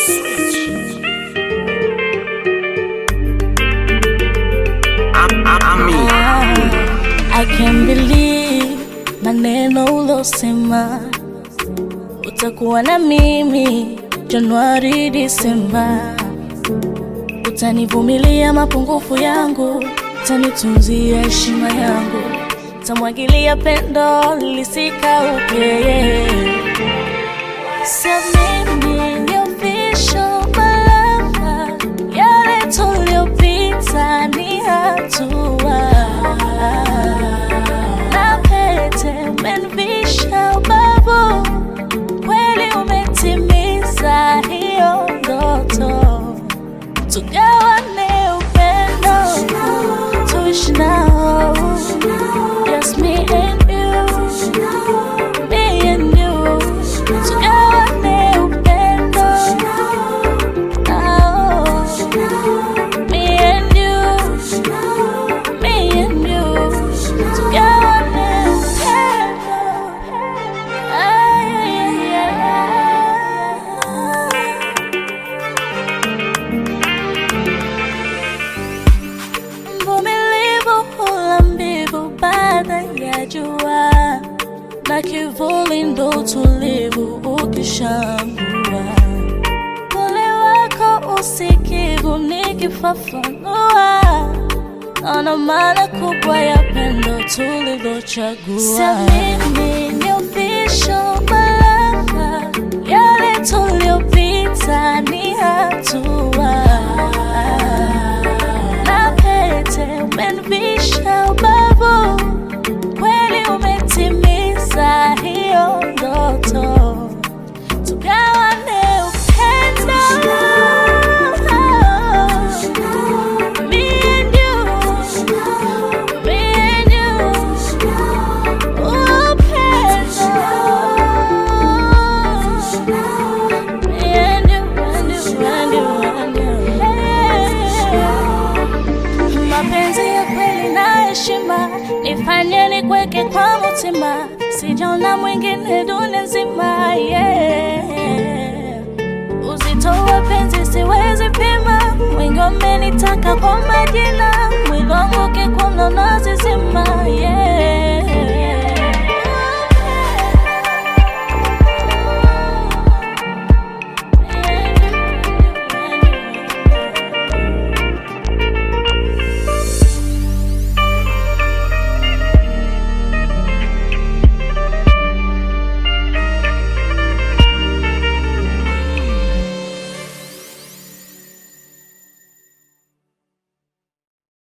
I can't believe maneno ulosema, utakuwa na mimi Januari, Disemba, utanivumilia mapungufu yangu, utanitunzia heshima yangu, utamwagilia pendo lisikauke. Siamini ni official malava, yale tuliopita ni hatua na pete umenivisha ubavu, kweli umetimiza hiyo ndoto, tugawane upendo, tuishi nao, just me and you, me and you, tugawane upendo, nao, me and you, me and you, tugawane upendo, ay, ay, ay, ay. Mvumilivu hula mbivu baada ya jua, na kivuli ndo utulivu ukishambua. Pole wako usikivu nikifafanua, naona maana kubwa ya pendo tulilochagua. Siamini ni official baraka, yale tuliopita ni hatua na pete umenivisha ubavu, kweli umetimiza hiyo ndoto, tugawane upendo. Me and you, me and you, upendo. Me and you, and you, and you, and you. Mapenzi ya kweli na heshima, nifanye nikweke kwa mutima, sijaona mwingine dunia nzima. Yeah. Uzito wa penzi siwezi pima, wengi wamenitaka kwa majina, mwili wangu kikuno nazizima. Yeah.